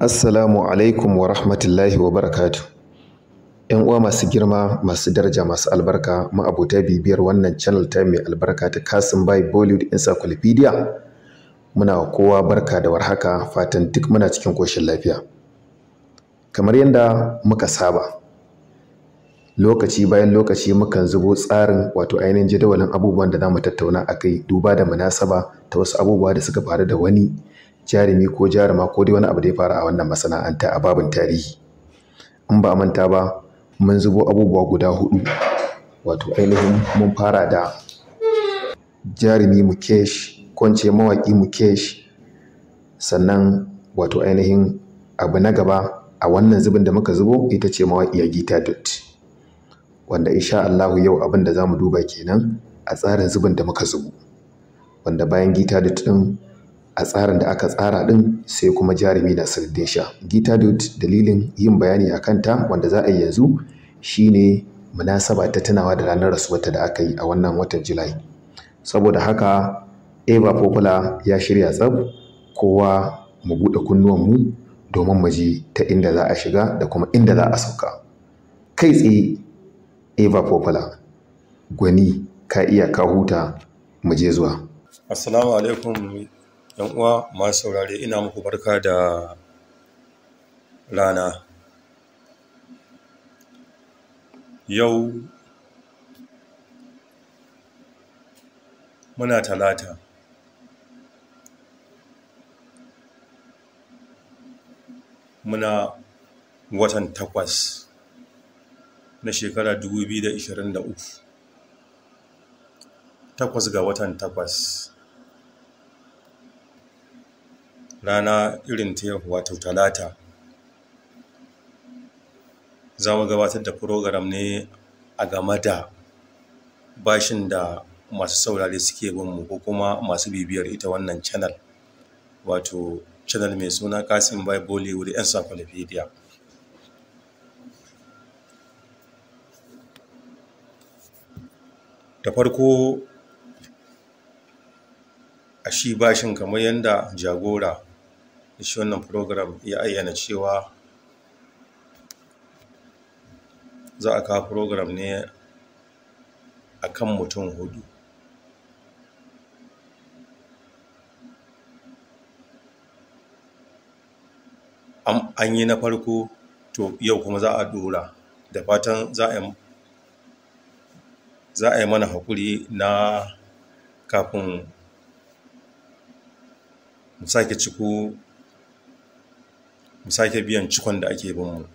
Assalamu alaikum wa rahmatullahi wa barakatu. ‘Yan uwa masu girma, masu daraja, masu albarka, ma'abota bibiyar wannan channel ta mai albarka ta Kasim Bai Bollywood Encyclopedia. Muna wa kowa barka da warhaka, fatan duk muna cikin koshin lafiya. Kamar yadda muka saba, lokaci bayan lokaci mukan zubo tsarin wato ainihin jadawalin abubuwan da za mu tattauna a kai duba da munasaba ta wasu abubuwa da suka faru da wani jarumi ko jaruma ko dai wani abu da ya faru a wannan masana'anta a babin tarihi in ba a manta ba mun zubo abubuwa guda hudu wato ainihin mun fara da jarumi mukesh ko in ce mawaƙi mukesh sannan wato ainihin abu na gaba a wannan zubin da muka zubo ita ce mawaƙiya gita dot wanda insha Allahu yau abin da za mu duba kenan a tsarin zubin da muka zubo wanda bayan gita dot ɗin a tsarin da aka tsara ɗin sai kuma jarumi na sirdin sha gita dot dalilin yin bayani a kanta wanda za a yi yanzu shine munasaba ta tunawa da ranar rasuwarta da aka yi a wannan watan julai saboda haka eva popular ya shirya tsab kowa mu buɗe kunnuwanmu domin mu ji ta inda za a shiga da kuma inda za a sauka kai tsaye eva popular gwani ka iya ka huta mu je zuwa Assalamu alaikum yan uwa masu saurare ina muku barka da rana yau muna talata muna watan takwas na shekara 2023 takwas ga watan takwas rana irin ta yau wato talata za mu gabatar da program ne a game da bashin da masu saurare suke binmu ko kuma masu bibiyar ita wannan channel wato channel mai suna kasim by bollywood encyclopedia da farko a shi bashin kamar yadda jagora da shi wannan program ya ayyana cewa za a kawo program ne a kan mutum hudu an yi na farko to yau kuma za a dora da fatan za a yi mana haƙuri na kafin mu sake ciko mu sake biyan cikon da ake bin mu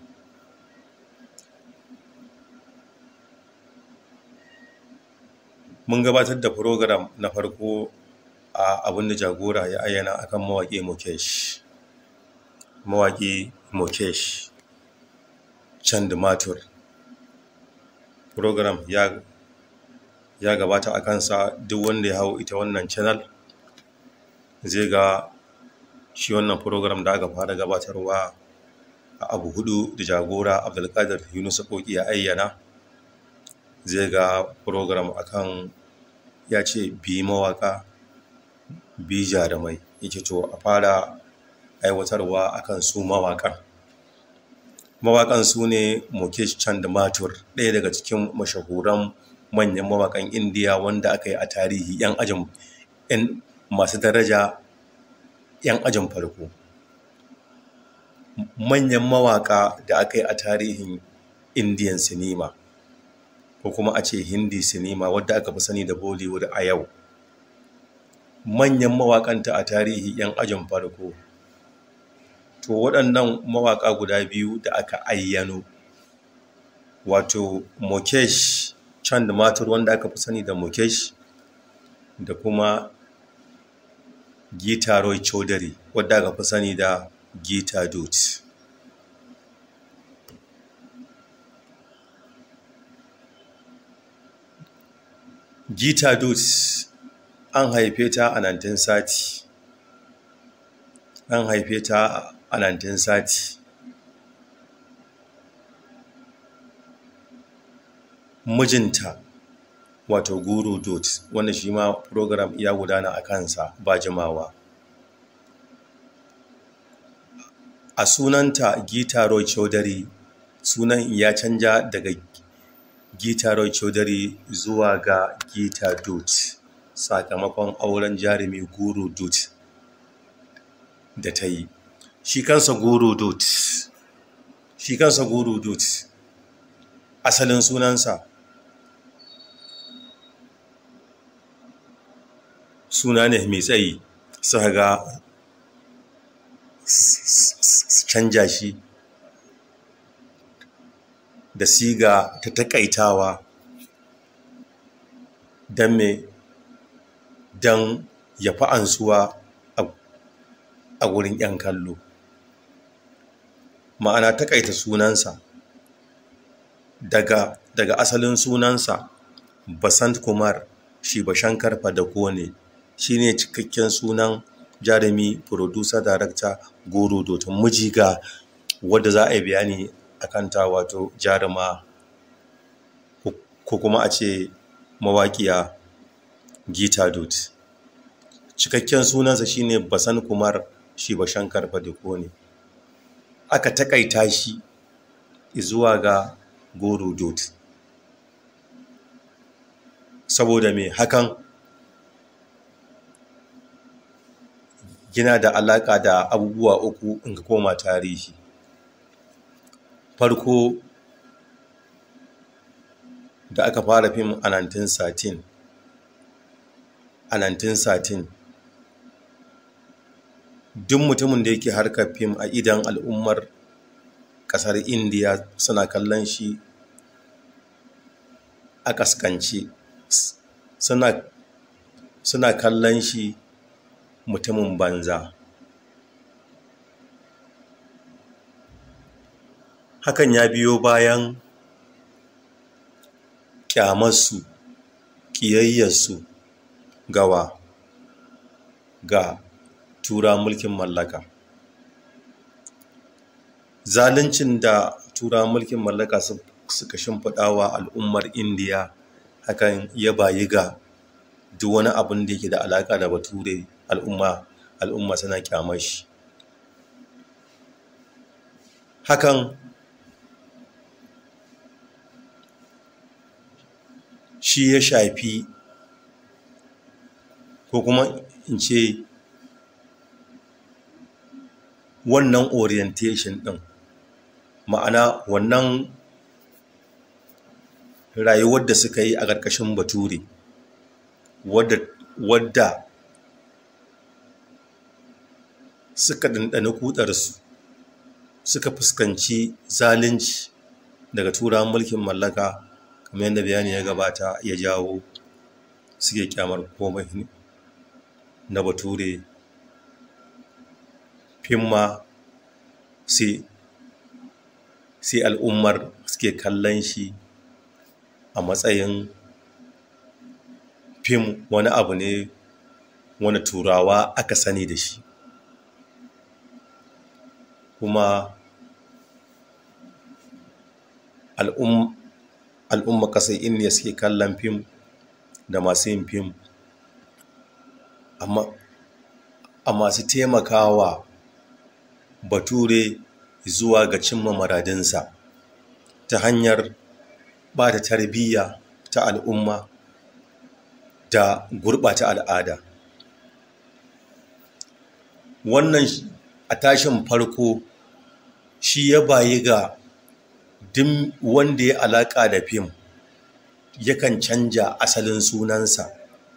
mun gabatar da program na farko a abinda jagora ya ayyana akan mawaƙi mukesh mawaƙi mukesh chand matur program ya ya gabata a kansa duk wanda ya hau ita wannan channel zai ga shi wannan program da aka fara gabatarwa a abu hudu da jagora abdulkadir yunus koki ya ayyana zai ga program akan ya ce bi mawaka bi jarumai yake to a fara aiwatarwa akan su mawakan mawakan su ne mukesh chand matur ɗaya daga cikin mashahuran manyan mawakan indiya wanda aka yi a tarihi 'yan ajin 'yan masu daraja 'yan ajin farko manyan mawaka da aka yi a tarihin indian sinima ko kuma a ce hindi sinima wadda aka fi sani da bollywood a yau manyan mawakanta a tarihi 'yan ajin farko to waɗannan mawaka guda biyu da aka ayyano wato mukesh chand matur wanda aka fi sani da mukesh da kuma gita roy chaudhary wadda aka fi sani da gita dut gita dut an haife ta a 1930 an haife ta a 1930 mijinta wato guru dot wanda shi ma program ya gudana a kansa ba jimawa a sunanta gita roy chaudhary sunan ya canja daga gita roy chaudhary zuwa ga gita dut sakamakon auren jarumi guru dut da ta yi shi kansa guru dut shi kansa guru dut asalin sunansa suna ne mai tsayi suka ga canja shi da siga ta takaitawa don me don ya fi ansuwa a wurin 'yan kallo ma'ana takaita sunansa daga daga asalin sunansa basant kumar shi bashankar fadako ne shi ne cikakken sunan jarumi producer director goro dotun mijiga wadda za a yi bayani a kanta wato jaruma ko kuma a ce mawaƙiya gita dot cikakken sunansa shine basan kumar shi bashankar fadako ne aka takaita shi zuwa ga goro dot saboda mai hakan yana da alaƙa da abubuwa uku in ka koma tarihi farko da aka fara fim a 1913 a 1913 duk mutumin da yake harkar fim a idan al'ummar ƙasar indiya suna kallon shi a ƙasƙance suna kallon shi mutumin banza hakan ya biyo bayan ƙyamarsu ƙiyayyarsu gawa ga tura mulkin mallaka zaluncin da tura mulkin mallaka suka shimfiɗawa al'ummar indiya hakan ya bayi ga duk wani abin da yake da alaƙa da bature al'umma al'umma suna kyamar shi hakan shi ya shafi ko kuma in ce wannan orientation ɗin ma'ana wannan rayuwar da suka yi a ƙarƙashin bature wadda suka ɗanɗani kudarsu suka fuskanci zalunci daga turawan mulkin mallaka kamar yadda bayani ya gabata ya jawo suke kyamar komai na bature fimma sai al'ummar suke kallon shi a matsayin fim wani abu ne wani turawa aka sani da shi kuma al'umma ƙasar indiya suke kallon fim da masu yin fim a masu taimakawa bature zuwa ga cimma maradinsa ta hanyar ba da tarbiyya ta al'umma da gurɓata al'ada wannan a tashin farko shi ya bayi ga duk wanda ya alaƙa da fim yakan canja asalin sunansa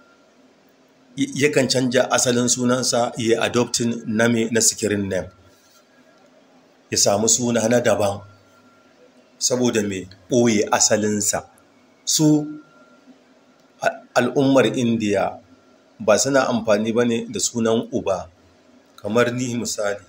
yakan canja asalin sunansa ya adoptin na na sikirin name ya samu suna na daban saboda mai ɓoye asalinsa su al'ummar indiya ba suna amfani ba ne da sunan uba kamar ni misali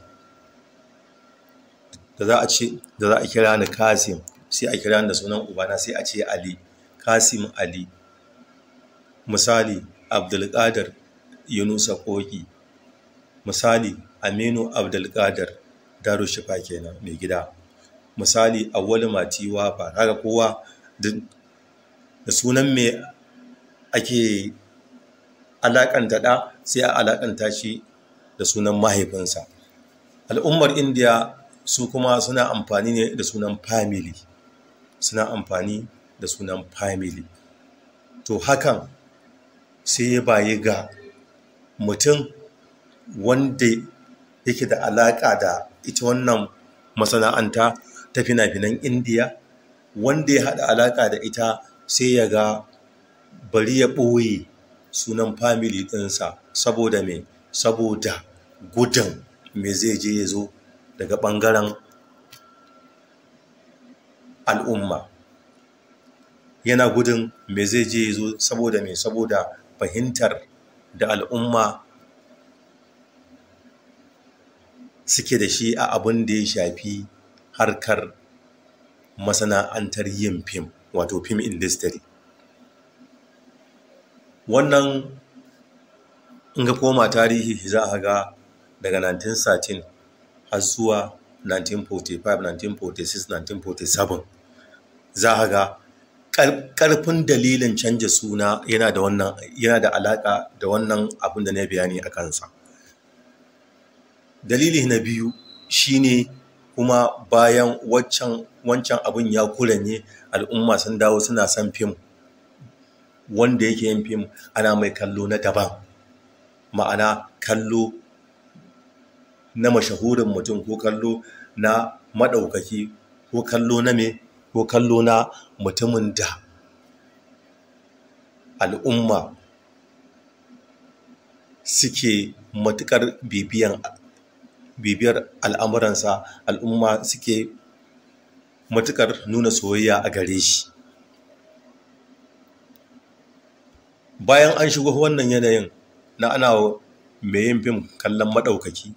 da za a ce da za a kira ni kasim sai a kira ni da sunan ubana sai a ce ali kasim ali misali abdulkadir yunusa koki misali aminu abdulkadir darushifa kenan mai gida misali awwal matiwa ba haka kowa da sunan me ake alakanta da sai a alakanta shi da sunan mahaifinsa al'ummar indiya su kuma suna amfani ne da sunan family suna amfani da sunan family to hakan sai ya bayi ga mutum wanda yake da alaƙa da ita wannan masana'anta ta fina-finan indiya wanda ya haɗa alaƙa da ita sai ya ga bari ya ɓoye sunan family ɗinsa saboda me saboda gudun me zai je ya zo daga ɓangaren al'umma yana gudun me zai je ya zo saboda me saboda fahimtar da al'umma suke da shi a abin da ya shafi harkar masana'antar yin fim wato film industry wannan in ga koma tarihi za a ga daga 1913 har zuwa 1945 1946 1947 za a ga ƙarfin dalilin canja suna yana da wannan yana da alaƙa da wannan abin da na bayani a kansa dalili na biyu shine kuma bayan waccan wancan abin ya kuranye al'umma sun dawo suna son fim wanda yake yin fim ana mai kallo na daban ma'ana kallo na mashahurin mutum ko kallo na maɗaukaki ko kallo na me ko kallo na mutumin da al'umma suke matuƙar bibiyan bibiyar al'amuransa al'umma suke matuƙar nuna soyayya a gare shi bayan an shigo wannan yanayin na ana mai yin fim kallon maɗaukaki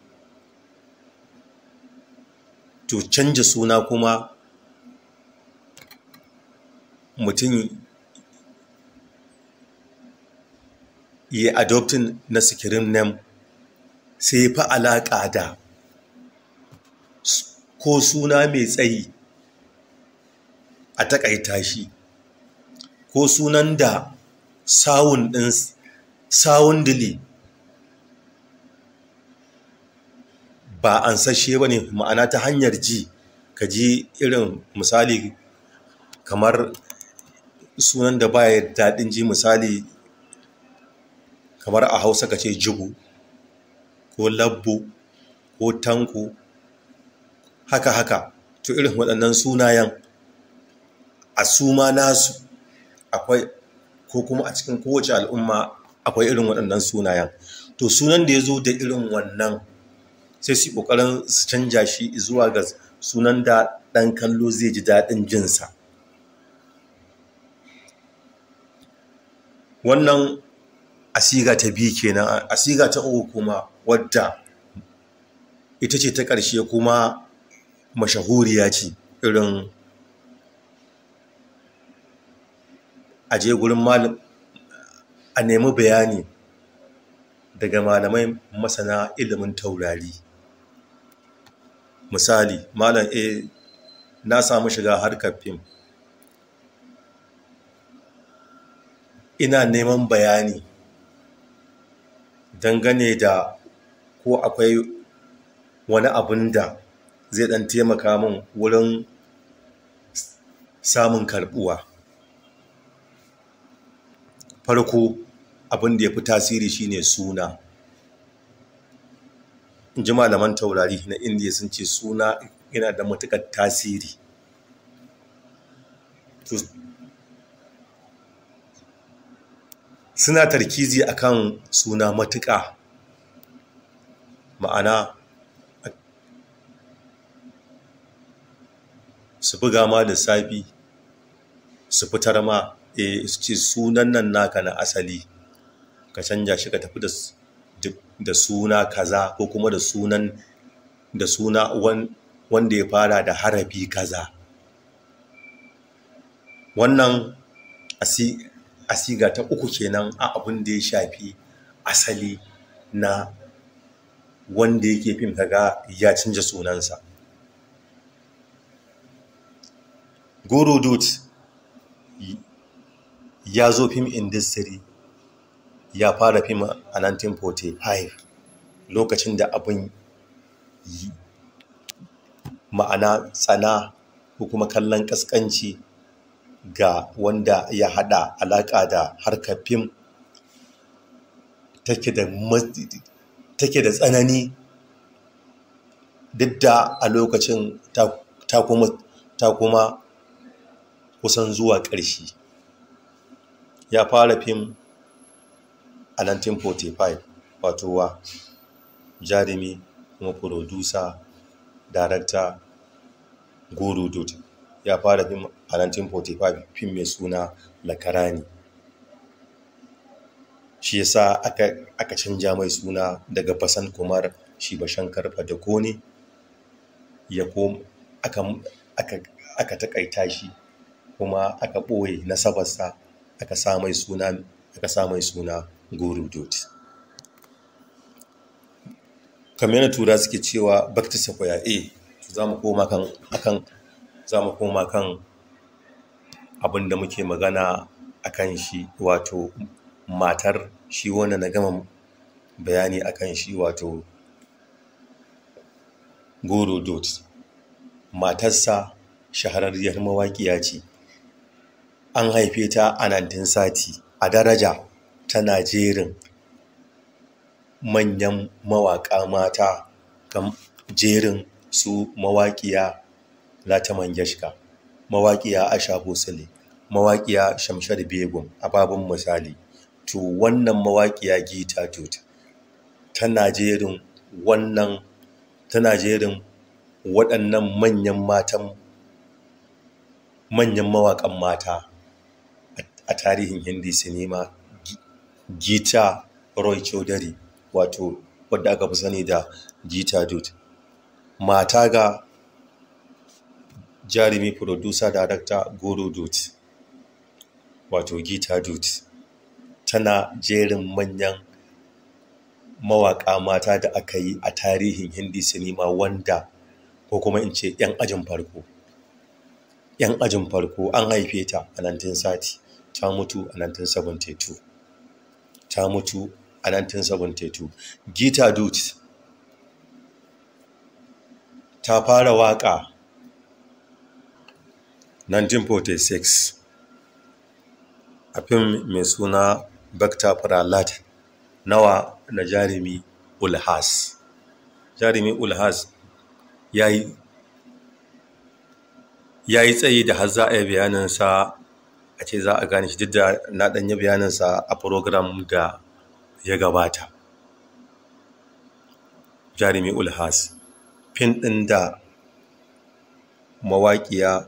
to canja suna kuma mutum yi adoptin na sikirin nem sai fi alaƙa da ko suna mai tsayi a taƙaita shi ko sunan da sawun ɗin sawun dili ba an sashe ba ne ma'ana ta hanyar ji ka ji irin misali kamar sunan da baya daɗin ji misali kamar a hausa ka ce jibu ko labbo ko tanko haka haka to irin waɗannan sunayen a suma nasu akwai ko kuma a cikin kowace al'umma akwai irin waɗannan sunayen to sunan da ya zo da irin wannan sai su ƙoƙarin su canja shi zuwa ga sunan da ɗan kallo zai ji daɗin jinsa wannan asiga ta biyu kenan asiga ta uku kuma wadda ita ce ta ƙarshe kuma mashahuriya ce irin aje gurin malam a nemi bayani daga malamai masana ilimin taurari misali malam a na samu shiga harkar fim ina neman bayani dangane da ko akwai wani abin da zai dan taimaka min wurin samun karbuwa farko abin da ya fi tasiri shine suna in ji malaman taurari na indiya sun ce suna yana da matuƙar tasiri suna tarkizi akan suna matuƙa ma'ana su buga ma lissafi su fitar ma e su ce sunan nan naka na asali ka canja shi ka tafi da suna kaza ko kuma da sunan da suna wanda ya fara da harafi kaza wannan asiga ta uku kenan a abin da ya shafi asali na wanda yake fim kaga ya canja sunansa guru dut ya zo fim industry ya fara fim a 1945 lokacin da abin ma'ana tsana ko kuma kallon ƙasƙanci ga wanda ya haɗa alaƙa da harkar fim take da tsanani duk da a lokacin ta kuma kusan zuwa ƙarshe ya fara fim a 1945 wato wa jarumi kuma furodusa darakta guru dut ya fara fim a 1945 fim mai suna lakarani shi yasa aka, aka canja mai suna daga basan kumar shi bashankar fadakone ya kom aka, aka, aka takaita shi kuma aka ɓoye nasabarsa aka sa mai suna aka sa mai suna guru dot kamar yana tura suke cewa back to sequoia a za mu koma kan akan za mu koma kan abin da muke magana akan shi wato matar shi wanda na gama bayani akan shi wato guru dot matarsa shahararriyar mawaƙiya ce an haife ta a 1930 a daraja tana jerin manyan mawaƙa mata kan jerin su mawaƙiya lata mangeshka mawaƙiya asha bosale mawaƙiya shamshar begun a babin misali to wannan mawaƙiya gita tut tana jerin wannan tana jerin waɗannan manyan matan manyan mawaƙan mata a tarihin hindi sinima gita roy chaudhary wato wadda aka fi sani da gita dut mata ga jarumi producer director guru dut wato gita dut tana jerin manyan mawaƙa mata da aka yi a tarihin hindi sinima wanda ko kuma in ce 'yan ajin farko 'yan ajin farko an haife ta a 1930 ta mutu a 1972 ta mutu a 1972 gita dut ta fara waƙa 1946 a fim mai suna Bakta Pralat nawa na jarumi Ulhas jarumi Ulhas ya yi ya yi tsayi da har za a yi bayaninsa a ce za a gane shi duk da na ɗanyi bayaninsa a program da ya gabata jarumi ulhas fin ɗin da mawaƙiya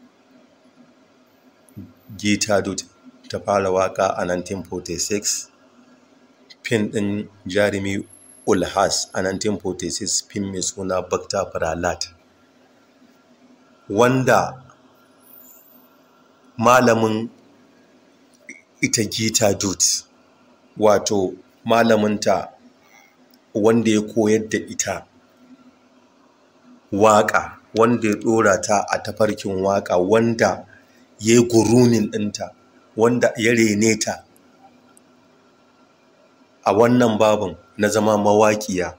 gita dut ta fara waƙa a 1946 fin ɗin jarumi ulhas a 1946 fin mai suna bakta pralat wanda malamin ita gita dut wato malaminta wanda ya koyar da ita waƙa wanda ya ɗora ta a tafarkin waƙa wanda ya yi gurunin ɗinta wanda ya rene ta a wannan babin na zama mawaƙiya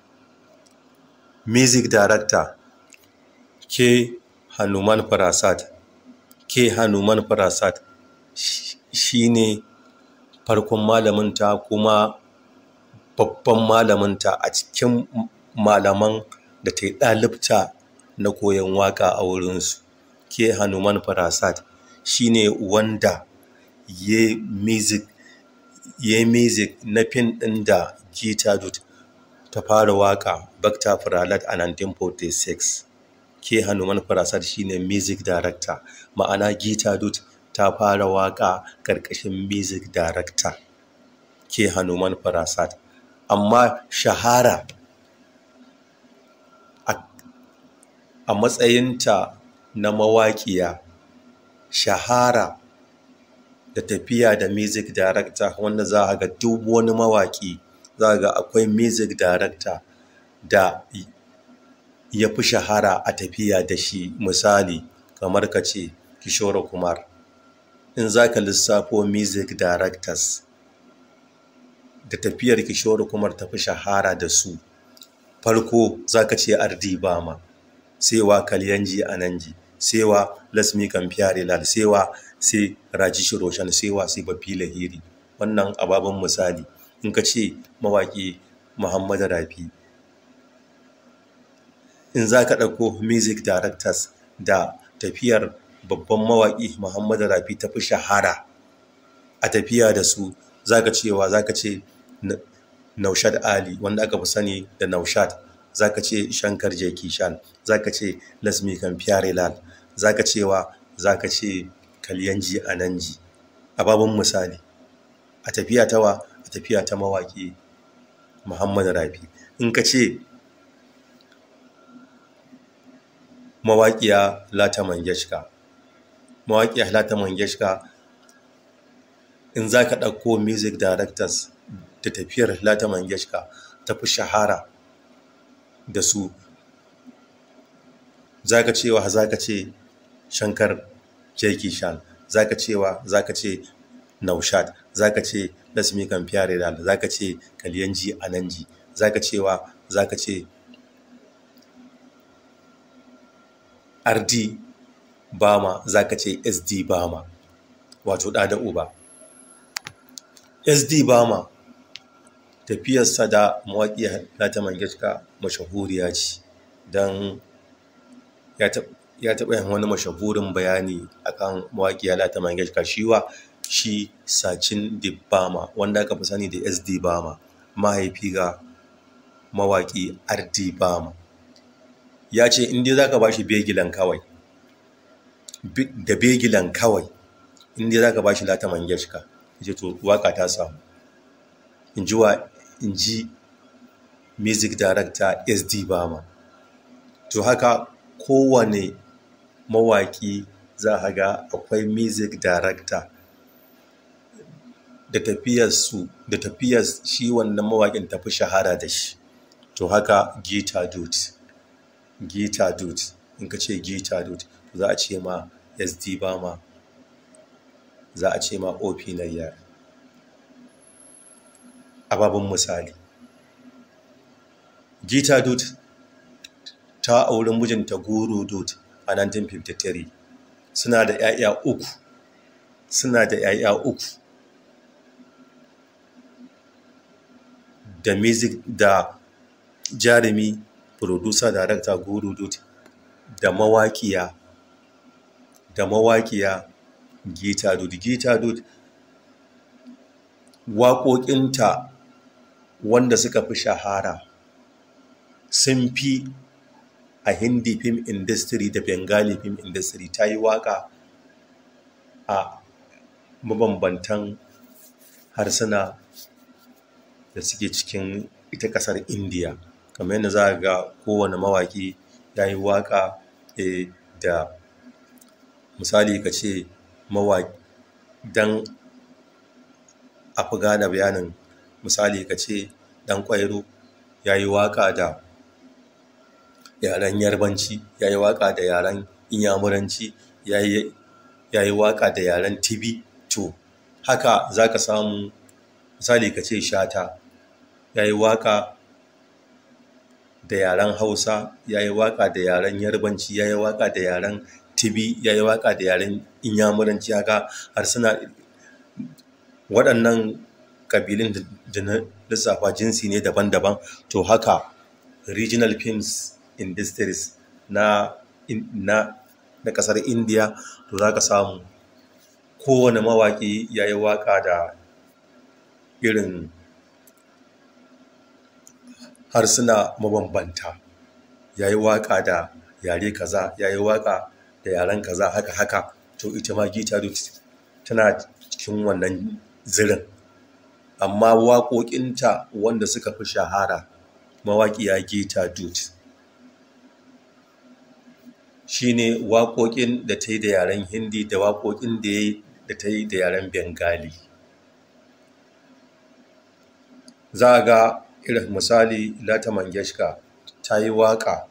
music director ke hanuman farasat ke hanuman farasat shi ne farkon malaminta kuma babban malaminta a cikin malaman da ta yi ɗalibta na koyon waka a wurinsu ke hanuman farasat shi ne wanda ya music ya music na fin ɗin da gita dut ta fara waka bakta faralat a 1946 ke hanuman farasat shine music director ma'ana gita dut ta fara waka ƙarƙashin music director ke hanuman farasat amma shahara a matsayinta na mawaƙiya shahara da tafiya da music director wanda za a ga duk wani mawaƙi za a ga akwai music director da ya fi shahara a tafiya da shi misali kamar ka ce kishore kumar in za ka lissafo music directors da tafiyar kishore kumar tafi shahara da su farko za ka ce ardi bama sewa kalyanji ananji sewa lasmi kan fiyare lal sewa sai rajishi roshan sewa sai bafi lahiri wannan ababen misali in ka ce mawaƙi muhammadu rafi in za ka ɗauko music directors da tafiyar babban mawaƙi muhammadu rafi ta fi shahara a tafiya da su za ka cewa za ka ce naushad ali wanda aka fi sani da naushad za ka ce shankar jekishan za ka ce lasmi kan lal za ka cewa za ka ce kalyanji ananji a babban misali a tafiya tawa a tafiya ta mawaƙi muhammadu rafi in ka ce mawaƙiya lata mangeshka mawaƙiya lata mangeshka in za ka ɗauko music directors da tafiyar lata mangeshka ta fi shahara da su za ka cewa za ka ce shankar jeki shan za ka cewa za ka ce naushad za ka ce lasmi kan fiyare za ka ce kalyanji ananji za ka cewa za ka ce rd bama za ka ce sd bama wato ɗa da uba sd bama tafiyarsa da mawaƙi lata mangeshka mashahuriya ce don ya taɓa yin wani mashahurin bayani akan mawaƙi lata mangeshka shiwa shi sacin dibbama wanda aka fi sani da sd bama mahaifi ga mawaƙi rd bama ya ce inda za ka ba shi begilan kawai da begilan kawai inda za ka ba shi lata mangeshka ya to waka ta samu in ji wa in ji music director sd bama to haka kowane mawaƙi za a ga akwai music director da tafiyarsu da tafiyar shi wannan mawaƙin tafi shahara da shi to haka gita dut gita dut in ka ce gita dut za a ce ma sd bama za a ce ma op na yara ababin misali gita dut ta auri mijinta guru dut a 1953 suna da 'ya'ya uku suna da 'ya'ya uku da music da jarumi producer director guru dut da mawaƙiya da mawaƙiya gita dut gita dut waƙoƙinta wanda suka fi shahara sun fi a hindi film industry da bengali film industry ta yi waƙa a mabambantan harsuna da suke cikin ita ƙasar indiya kamar yadda za a ga kowane mawaƙi ya yi waƙa da misali ka ce mawaƙi don a fi gane bayanin misali ka ce ɗan ƙwairo ya yi waƙa da yaren yarbanci ya yi waƙa da yaren inyamuranci ya yi waƙa da yaren tibi to haka za ka samu misali ka ce shata ya yi waƙa da yaren hausa ya yi waƙa da yaren yarbanci ya yi waƙa da yaren tibi ya yi waƙa da yaren inyamuranci haka har suna waɗannan ƙabilun da na lissafa jinsi ne daban-daban to haka regional films industries na na na ƙasar india to za ka samu kowane mawaƙi ya yi waƙa da irin harsuna mabambanta ya yi waƙa da yare kaza ya yi waƙa da yaren kaza haka haka to ita ma gita tana cikin wannan zirin amma waƙoƙinta wanda suka fi shahara mawaƙiya gita dut shi ne waƙoƙin da ta yi da yaren hindi da waƙoƙin da ta yi da yaren bengali za a ga irin misali lata mangeshka ta yi waƙa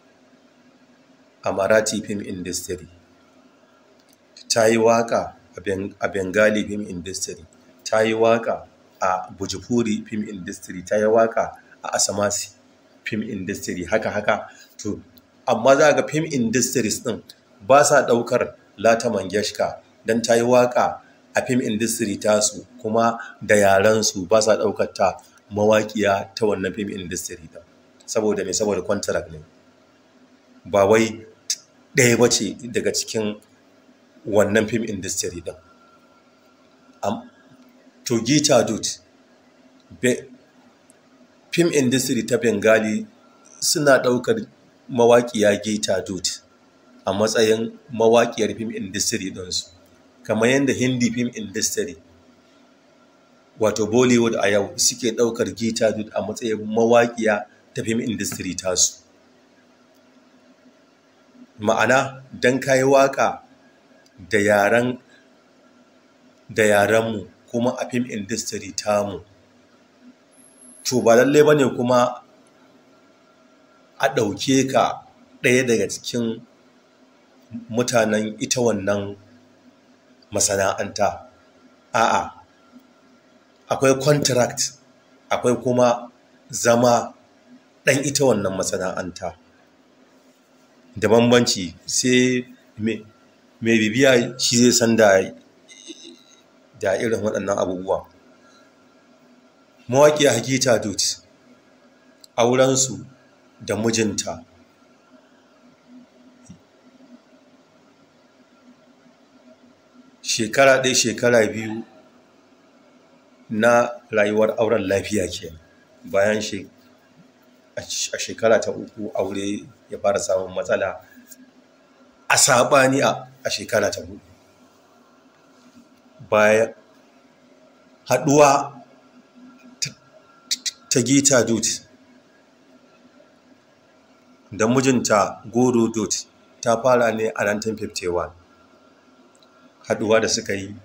a marathi film industry ta yi waƙa a bengali film industry ta yi waƙa a bujipuri film industry ta yi waƙa a asamasi film industry haka haka to amma za ga film industries din ba sa ɗaukar lata mangeshka don ta yi waƙa a film industry tasu kuma da yarensu ba sa ɗaukar ta mawaƙiya ta wannan film industry din saboda mai saboda contract ne ba wai ɗaya ba ce daga cikin wannan film industry din to gita dut film industry ta bengali suna ɗaukar mawaƙiya gita dut a matsayin mawaƙiyar film industry ɗinsu kamar yadda hindi film industry wato bollywood a yau suke ɗaukar gita dut a matsayin mawaƙiya ta film industry tasu ma'ana don kayi waƙa da yaren da yarenmu kuma a film industry tamu to ba lallai ba ne kuma a ɗauke ka ɗaya daga cikin mutanen ita wannan masana'anta a'a akwai contract akwai kuma zama ɗan ita wannan masana'anta da bambanci sai mai bibiya shi zai san da da irin waɗannan abubuwa mawaƙiya hakita dut aurensu da mijinta shekara ɗaya shekara biyu na rayuwar auren lafiya ke bayan a shekara ta uku aure ya fara samun matsala a saɓani a shekara ta hudu bayan haɗuwa ta gita dut da mijinta goro dut ta fara ne a 1951 haɗuwa da suka yi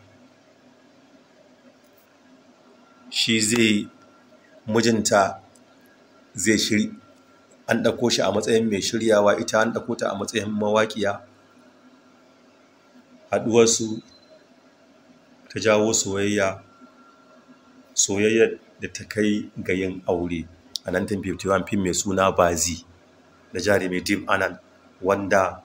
shi zai mijinta zai shiri an ɗauko shi a matsayin mai shiryawa ita an ɗauko ta a matsayin mawaƙiya haɗuwarsu ta jawo soyayya soyayya da ta kai ga yin aure a 1951 fim mai suna bazi da jarumi dim anan wanda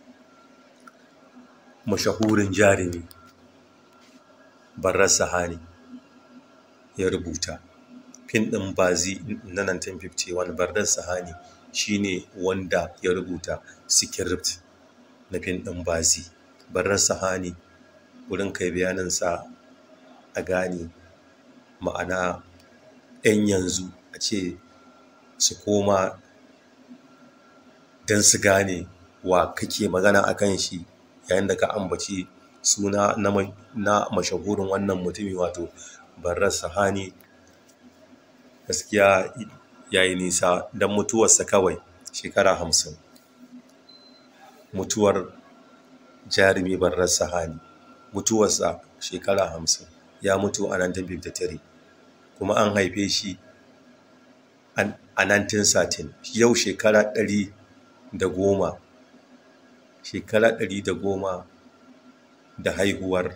mashahurin jarumi barar sahani ya rubuta fim ɗin bazi na 1951 barar sahani shine wanda ya rubuta script na fim ɗin bazi barar sahani wurin kai bayaninsa a gane ma'ana 'yan yanzu a ce su koma don su gane wa kake magana a kan shi yayin da ka ambaci suna na mashahurin wannan mutumi wato barar sahani gaskiya ya yi nisa don mutuwarsa kawai shekara hamsin mutuwar jarumi barar sahani mutuwarsa shekara hamsin ya mutu a 1953 kuma an haife shi a 1913 yau shekara ɗari da goma shekara ɗari da goma da haihuwar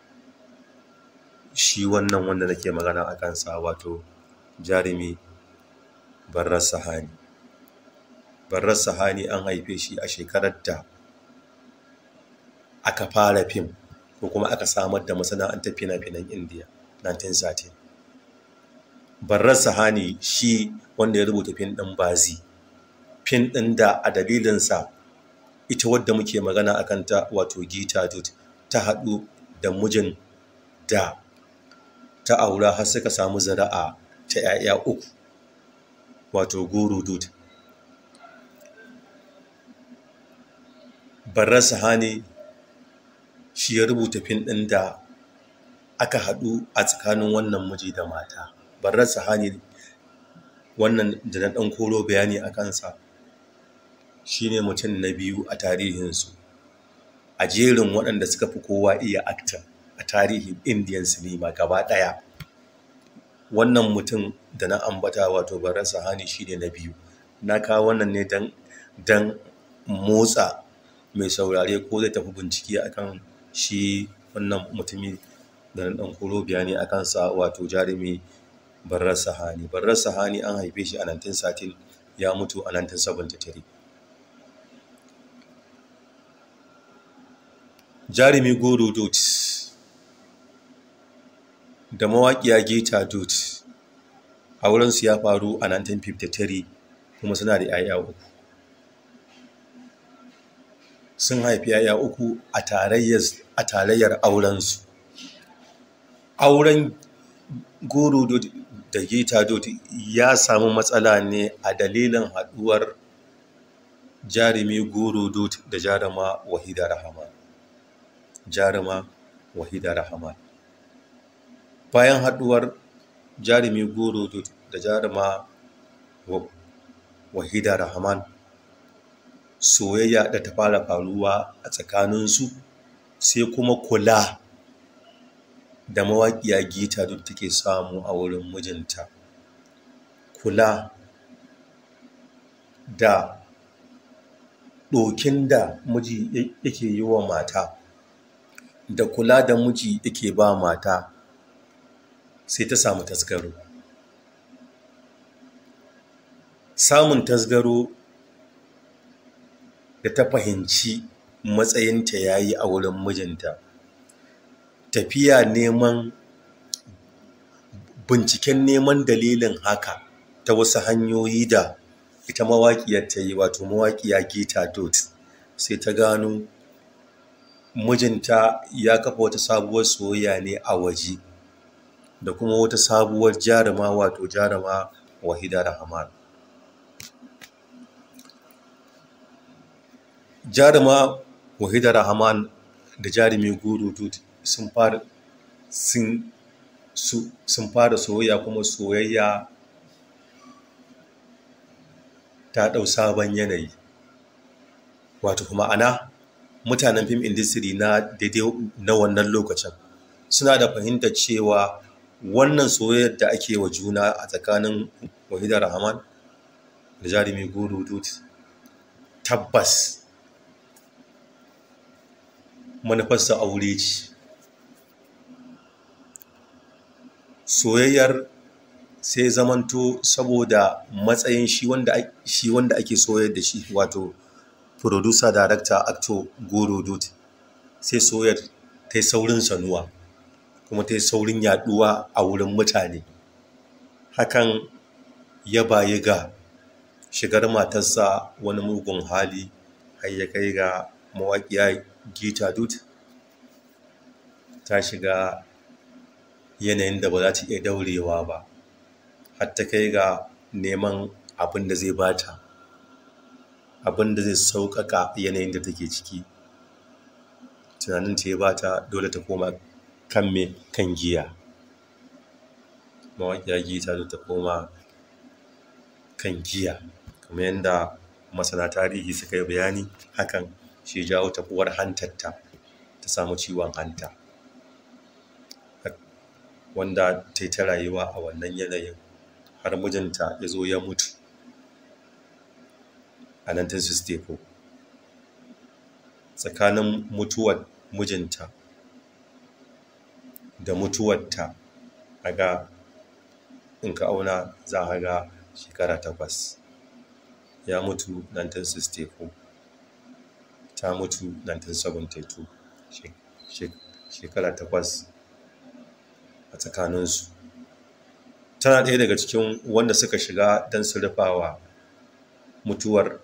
shi wannan wanda nake magana a kansa wato jarumi barar sahani barar sahani an haife shi a shekarar da aka fara fim ko kuma aka samar da masana'antar fina-finan indiya 1913 barar sahani shi wanda ya rubuta fin ɗin bazi fin ɗin da a dalilinsa ita wadda muke magana a kanta wato gita dut ta haɗu da mijin da ta aura har suka samu zara'a ta 'ya'ya uku wato guru dut barar sahani shi ya rubuta fin ɗin da aka haɗu a tsakanin wannan miji da mata barar sahani wannan da na ɗan koro bayani a kansa shi ne mutum na biyu a tarihinsu a jerin waɗanda suka fi kowa iya akta a tarihin indiyan sinima gaba ɗaya wannan mutum da na ambata wato barar sahani shi ne na biyu na kawo wannan ne don motsa mai saurare ko zai tafi bincike akan shi wannan mutumi da na ɗan koro bayani a kansa wato jarumi barar sahani barar sahani an haife shi a 1913 ya mutu a 1973 jarumi goro dot da mawaƙiya geta dot aurensu ya faru a 1953 kuma suna da 'ya'ya uku sun haifi 'ya'ya uku a tarayyar aurensu auren goro dot da geta dot ya samu matsala ne a dalilin haɗuwar jarumi goro dot da jaruma wahida rahama jaruma wahida rahama bayan haɗuwar jarumi goro dot da jaruma wahida rahman soyayya da ta fara faruwa a tsakaninsu sai kuma kula da mawaƙiya gita duk take samu a wurin mijinta kula da ɗokin da miji yake yi wa mata da kula da miji yake ba mata sai ta samu tasgaro samun tasgaro da ta fahimci matsayinta ya yi a wurin mijinta tafiya neman binciken neman dalilin haka ta wasu hanyoyi da ita mawaƙiyar ta yi wato mawaƙiya gita dot sai ta gano mijinta ya kafa wata sabuwar soyayya ne a waje da kuma wata sabuwar jaruma wato jaruma wahida rahman jaruma wahida rahman da jarumi guru dut sun fara sun fara soyayya kuma soyayya ta ɗau sabon yanayi wato kuma ana mutanen fim industry na daidai na wannan lokacin suna da fahimtar cewa wannan soyayyar da ake wa juna a tsakanin wahida rahman da jarumi guru dut tabbas manufarsa aure ce soyayyar sai zamanto saboda matsayin shi wanda ake soyar da shi wato producer director actor goro dut sai soyayyar ta yi saurin sanuwa kuma ta yi saurin yaduwa a wurin mutane hakan ya bayi ga shigar matarsa wani mugun hali har ya kai ga mawaƙiya gita dut ta shiga yanayin da ba za ta iya daurewa ba har ta kai ga neman abin da zai bata abin da zai sauƙaƙa yanayin da take ciki tunanin ta ya bata dole ta koma kan me kan giya mawaƙiya gita dut ta koma kan giya kamar yadda masana tarihi suka yi bayani hakan shi jawo tafuwar hantarta ta samu ciwon hanta wanda ta yi ta rayuwa a wannan yanayin har mijinta ya zo ya mutu a 1964 tsakanin mutuwar mijinta da mutuwarta a ga in ka auna za a ga shekara takwas ya mutu 1964 ta mutu 1972 shekara takwas a tsakaninsu tana ɗaya daga cikin wanda suka shiga don su rufawa mutuwar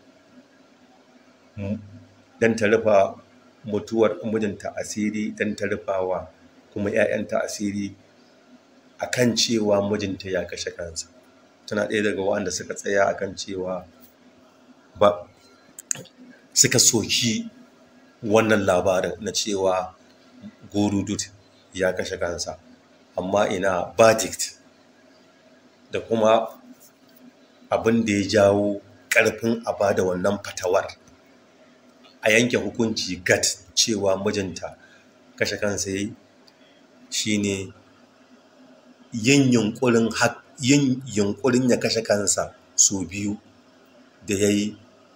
don ta rufa mutuwar mijinta asiri don ta rufawa kuma 'ya'yanta asiri a kan cewa mijinta ya kashe kansa tana ɗaya daga wanda suka tsaya a kan cewa ba suka soki wannan labarin na cewa gorudut ya kashe kansa amma ina verdict da kuma abin da ya jawo ƙarfin a bada wannan fatawar a yanke hukunci gat cewa mijinta kashe kansa yi shine yin yunkurin yin yunkurin ya kashe kansa sau biyu da ya yi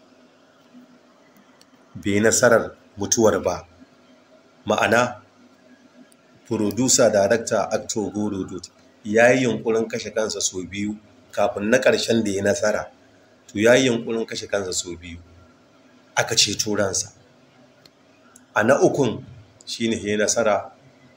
bai nasarar mutuwar ba ma'ana producer director actor goro dot ya yi yunkurin kashe kansa sau biyu kafin na ƙarshen da ya nasara to ya yi yunkurin kashe kansa sau biyu aka ceto ransa a na ukun shi ne ya nasara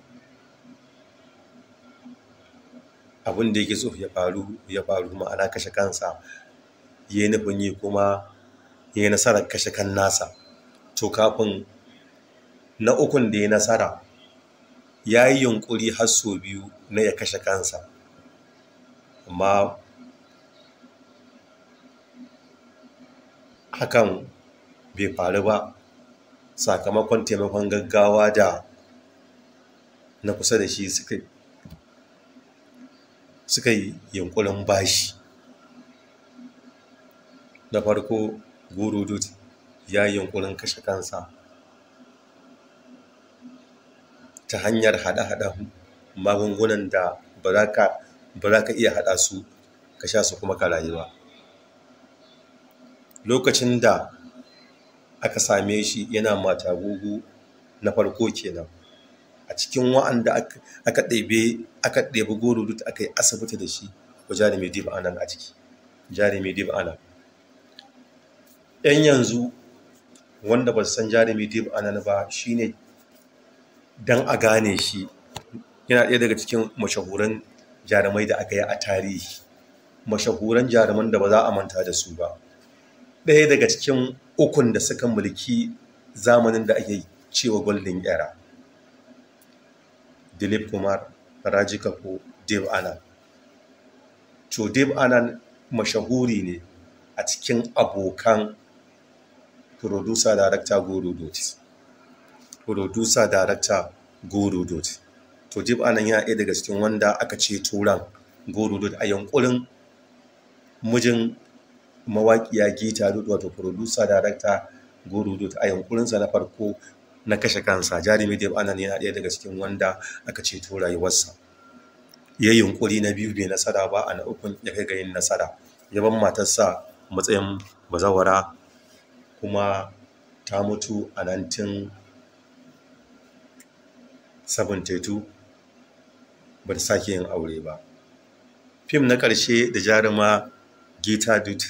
abin da yake so ya faru ya faru ma'ana kashe kansa ya yi nufin yi kuma ya yi nasarar kashe kan nasa to kafin na ukun da ya nasara ya yi yunkuri har sau biyu na ya kashe kansa amma hakan bai faru ba sakamakon taimakon gaggawa da na kusa da shi suka suka yi yunkurin bashi na farko gurudut ya yi yunkurin kashe kansa ta hanyar haɗa-haɗa magungunan da ba za ka iya haɗa su ka sha su kuma ka rayuwa lokacin da aka same shi yana matagugu na farko kenan a cikin wa'anda aka ɗebe aka ɗebi gurudut aka yi asibiti da shi ko jarumi dib anan a ciki jarumi dib anan yan yanzu wanda ba su san jarumi dib anan ba shine dan a gane shi yana ɗaya daga cikin mashahuran jarumai da aka yi a tarihi mashahuran jaruman da ba za a manta da su ba ɗaya daga cikin ukun da suka mulki zamanin da ake cewa golden era dilip kumar raji kapo dev anand to dev anand mashahuri ne a cikin abokan producer director guru dot producer director guru dot to dev anand yana ɗaya daga cikin wanda aka ce turan guru dot a yankurin mijin mawaƙiya gita dot wato producer director guru dot a yankurinsa na farko na kashe kansa jarumi dev anan yana ɗaya daga cikin wanda aka ceto rayuwarsa ya yi yunkuri na biyu bai nasara ba a na ukun ya kai ga yin nasara ya ban matarsa matsayin bazawara kuma ta mutu a 1972 ba ta sake yin aure ba fim na ƙarshe da jaruma gita dut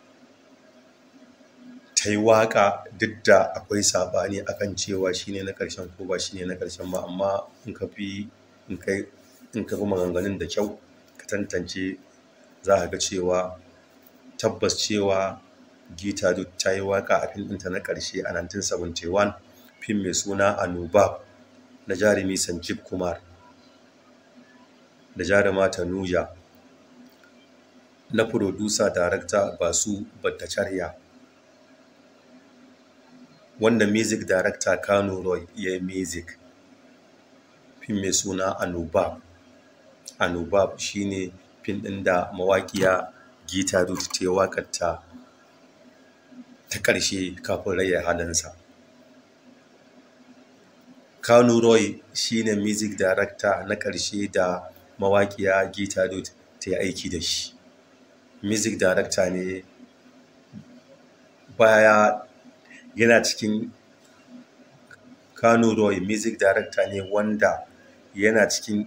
ta yi waƙa duk da akwai saɓani akan cewa shine na ƙarshen ko ba shine na ƙarshen ba amma in ka fi in ka fi maganganun da kyau ka tantance za ka ga cewa tabbas cewa gita duk ta yi waƙa a fim ɗinta na ƙarshe a 1971 fim mai suna anubab na jarumi sanjib kumar da jaruma tanuja na furodusa darakta basu battacharya wanda music director kano roy ya yi music fim mai suna anubab anubab shine fim ɗin da mawaƙiya gita dut ta yi waƙarta ta ƙarshe kafin raya halinsa kano roy shine music director na ƙarshe da mawaƙiya gita dut ta yi aiki da shi music director ne baya yana cikin kano roy music director ne wanda yana cikin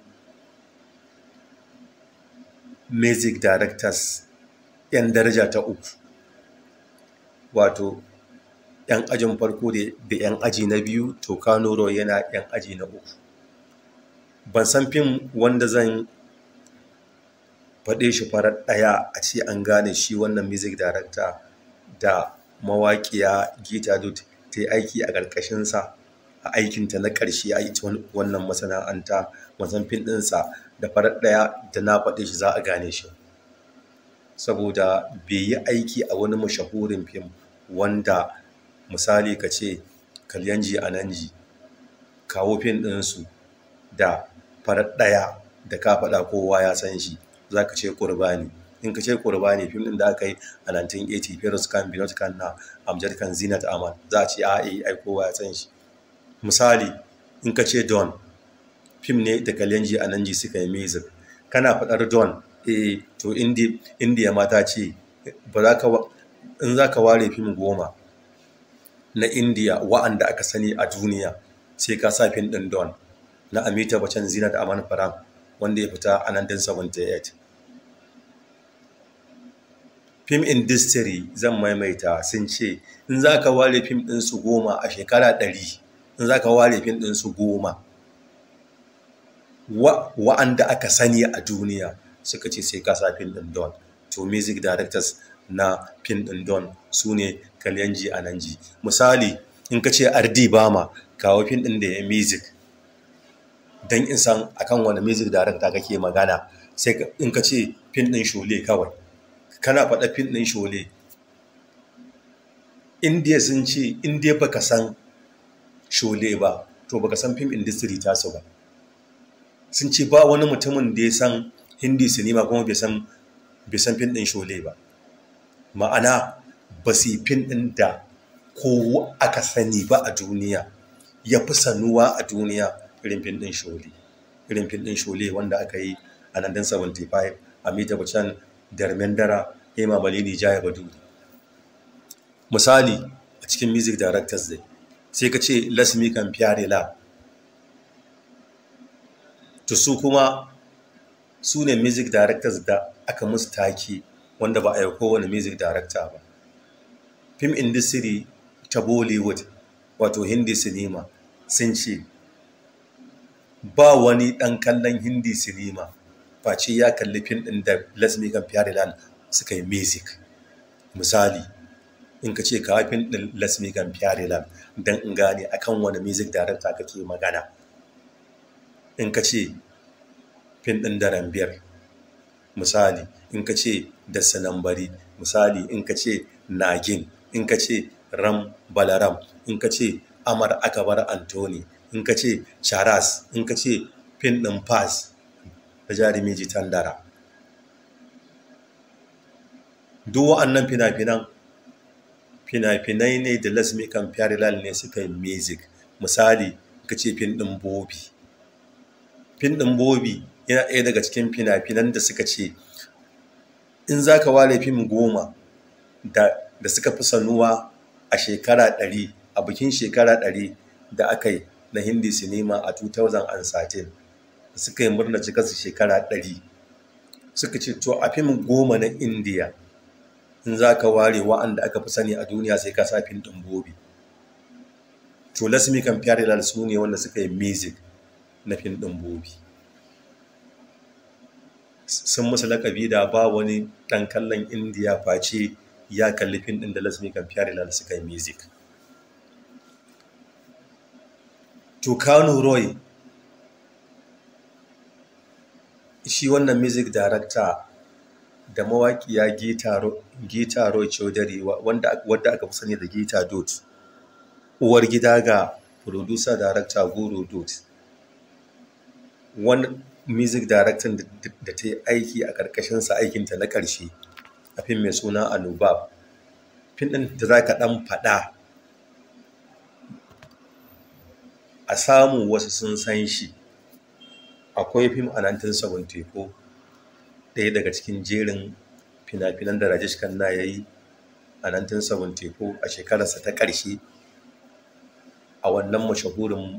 music directors 'yan daraja ta uku wato 'yan ajin farko da 'yan aji na biyu to kano roy yana 'yan aji na uku ban san fim wanda zan faɗe shi farar ɗaya a ce an gane shi wannan music director da mawaƙiya gita dut ta yi aiki a ƙarƙashinsa a aikinta na ƙarshe a ita wannan masana'anta wasan fim ɗinsa da farar ɗaya da na faɗe shi za a gane shi saboda bai yi aiki a wani mashahurin fim wanda misali ka ce kalyanji ananji kawo fim ɗinsu da farar ɗaya da ka faɗa kowa ya san shi za ka ce ƙurbani in ka ce ƙurbani fim ɗin da aka yi a 1980 Feroz Khan Binod Khan na Amjad Khan Zinat Aman za a ce a ai kowa ya san shi misali in ka ce Don fim ne da Kalyanji a nan ji suka yi music kana faɗar Don eh to India mata ce ba za ka in za ka ware fim goma na India wa'anda aka sani a duniya sai ka sa fim ɗin Don na Amita Bachchan Zinat Aman Faram wanda ya fita a 1978 film industry zan maimaita sun ce in za ka ware fim ɗinsu goma a shekara ɗari in za ka ware fim ɗin su goma wa'anda aka sani a duniya suka ce sai ka sa fim ɗin don to music directors na fim ɗin don su ne kalyanji a nan ji misali in ka ce ardi bama kawo fim ɗin da ya music don in san akan wani music director kake magana sai in ka ce fim ɗin shole kawai kana faɗa fim ɗin shole indiya sun ce indiya baka san shole ba to baka san fim industry tasu ba sun ce ba wani mutumin da ya san hindi sinima kuma bai san bai san fim ɗin shole ba ma'ana ba su yi fim ɗin da ko aka sani ba a duniya ya fi sanuwa a duniya irin fim ɗin shole irin fim ɗin shole wanda aka yi a 1975 amita bachchan darmendara hema malini jaya baduri misali a cikin music directors dai sai ka ce lasmi kan fyare la to su kuma su ne music directors da aka musu taki wanda ba a yi kowane music director ba film industry ta bollywood wato hindi sinima sun ce ba wani ɗan kallon hindi sinima face ya kalli fim ɗin da lasmi kan fyarilan suka yi music misali in ka ce kawo fim ɗin lasmi kan fyarilan don in gane akan wani music director kake magana in ka ce fim ɗin daren biyar misali in ka ce da sanambari misali in ka ce nagin in ka ce ram balaram in ka ce amar akabar antoni in ka ce charas in ka ce fin ɗin fas da jarumi jitan dara duk wa'annan fina-finan fina-finai ne da lasmi kan fyarilal ne suka yi music misali ka ce fin ɗin bobi fin ɗin bobi yana ɗaya daga cikin fina-finan da suka ce in za ka ware fim goma da suka fi sanuwa a shekara ɗari a bikin shekara ɗari da aka yi na hindi sinima a 2013 suka yi murna cikarsu shekara ɗari suka ce to a fim goma na indiya in za ka ware wa'anda aka fi sani a duniya sai ka sa fim ɗin bobi to lasmi kan fiyar su ne wanda suka yi music na fim ɗin bobi sun musu lakabi da ba wani ɗan kallon indiya face ya kalli fim ɗin da lasmi kan fiyar suka yi music to kano roy shi wannan music director da mawaƙiya gita roy chaudhary wadda aka fi sani da gita dot uwar gida ga producer director guru dot wani music director da ta yi aiki a ƙarƙashinsa aikinta na ƙarshe a fim mai suna anubab fim ɗin da za ka ɗan faɗa a samu wasu sun san shi akwai fim a 1974 ɗaya daga cikin jerin fina-finan da rajesh khanna ya yi a 1974 a shekararsa ta ƙarshe a wannan mashahurin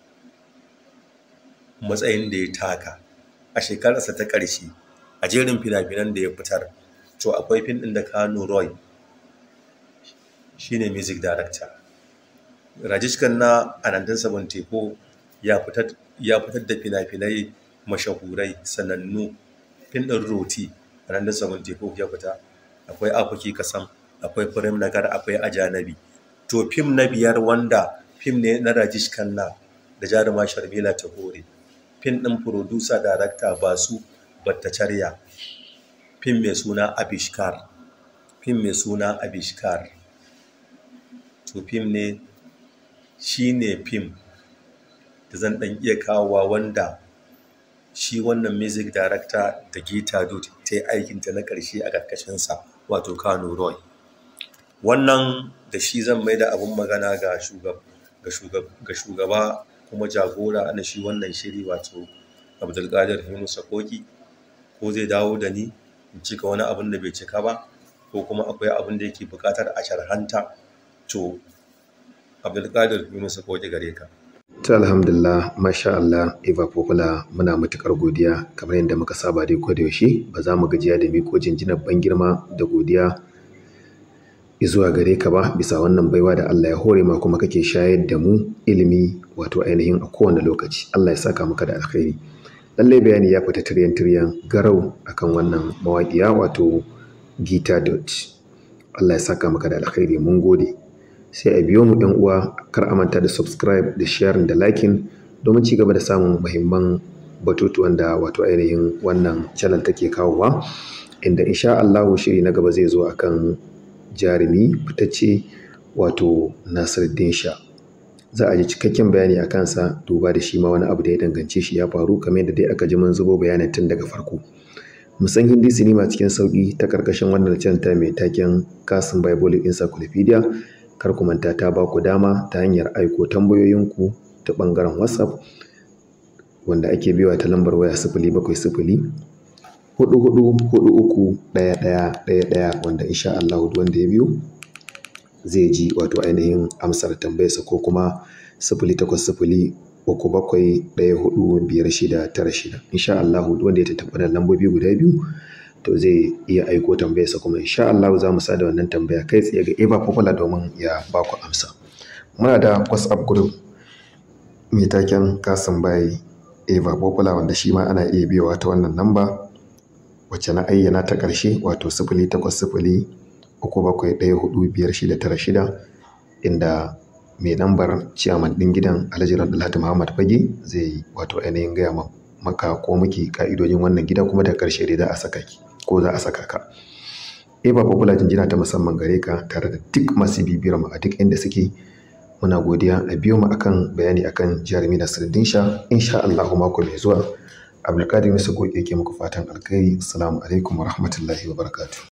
matsayin da ya taka a shekararsa ta ƙarshe a jerin fina-finan da ya fitar to akwai fim ɗin da kano roy shine music director rajesh khanna a 1974 ya fitar da fina-finai mashahurai sanannu fin ɗin roti a 1974 ya fita akwai afuki kasam akwai firim nagar akwai ajanabi to fim na biyar wanda fim ne na rajesh khanna da jaruma sharmila tahore fim ɗin producer director basu battacharya fim mai suna abishkar fim mai suna abishkar to fim ne shi ne fim da zan ɗan iya kawowa wanda shi wannan music director da gita dot ta yi aikinta na ƙarshe a ƙarƙashinsa wato kano roy wannan da shi zan mai da abin magana ga shugaba kuma jagora na shi wannan shiri wato abdulkadir hinu sakoki ko zai dawo da ni in cika wani abin da bai cika ba ko kuma akwai abin da yake buƙatar a sharhanta to abdulkadir hinu sakoki gare ka ta alhamdulillah masha Allah Eva Popula muna matukar godiya kamar yadda muka saba dai ko da yaushe ba za mu gajiya da miko jinjinar ban girma da godiya zuwa gare ka ba bisa wannan baiwa da Allah ya hore ma kuma kake shayar da mu ilimi wato ainihin a kowane lokaci Allah ya saka maka da alkhairi lallai bayani ya fita tiryan tiryan garau akan wannan mawaƙiya wato Gita Dot Allah ya saka maka da alkhairi mun gode sai a biyo mu ɗan uwa kar a manta da subscribe da sharing da liking domin ci gaba da samun muhimman batutuwan da wato ainihin wannan channel take kawowa inda insha Allahu shiri na gaba zai zo akan jarumi fitacce wato Nasiruddin Sha za a ji cikakken bayani a kansa duba da shi ma wani abu da ya dangance shi ya faru kamar yadda dai aka ji mun zubo bayanin tun daga farko mu san hindi sinima cikin sauki ta karkashin wannan channel ta mai taken Kasim Bible Encyclopedia kar ku manta ta ba ku dama ta hanyar aiko tambayoyinku ta bangaren WhatsApp wanda ake biwa ta lambar waya sifili bakwai sifili hudu hudu hudu uku ɗaya ɗaya ɗaya ɗaya wanda insha Allah wanda ya biyo zai ji wato ainihin amsar tambayarsa ko kuma sifili takwas sifili uku bakwai ɗaya hudu biyar shida tara shida insha Allah wanda ya tattaɓa da lambobi guda biyu to zai iya aiko tambayarsa kuma insha Allah za mu sada wannan tambaya kai tsaye ga Eva Popular domin ya ba ku amsa muna da WhatsApp group mai taken Kasim Bai Eva Popular wanda shi ma ana iya biyowa ta wannan namba wacce na ayyana ta ƙarshe wato sifili takwas sifili uku bakwai ɗaya hudu biyar shida tara shida inda mai lambar ciyaman ɗin gidan Alhaji Abdulhadi Muhammad Fage zai wato ainihin gaya maka ko muke ka'idojin wannan gida kuma da ƙarshe dai za a saka ki ko za a saka ka. Eva Popular jinjina ta musamman gare ka tare da duk masu bibiyar mu a duk inda suke muna godiya a biyo mu akan bayani akan jarumi Nasiruddin Sha insha Allah mako mai zuwa Abdulkadir Musa Goke ke muku fatan alkhairi assalamu alaikum wa rahmatullahi wa barakatuh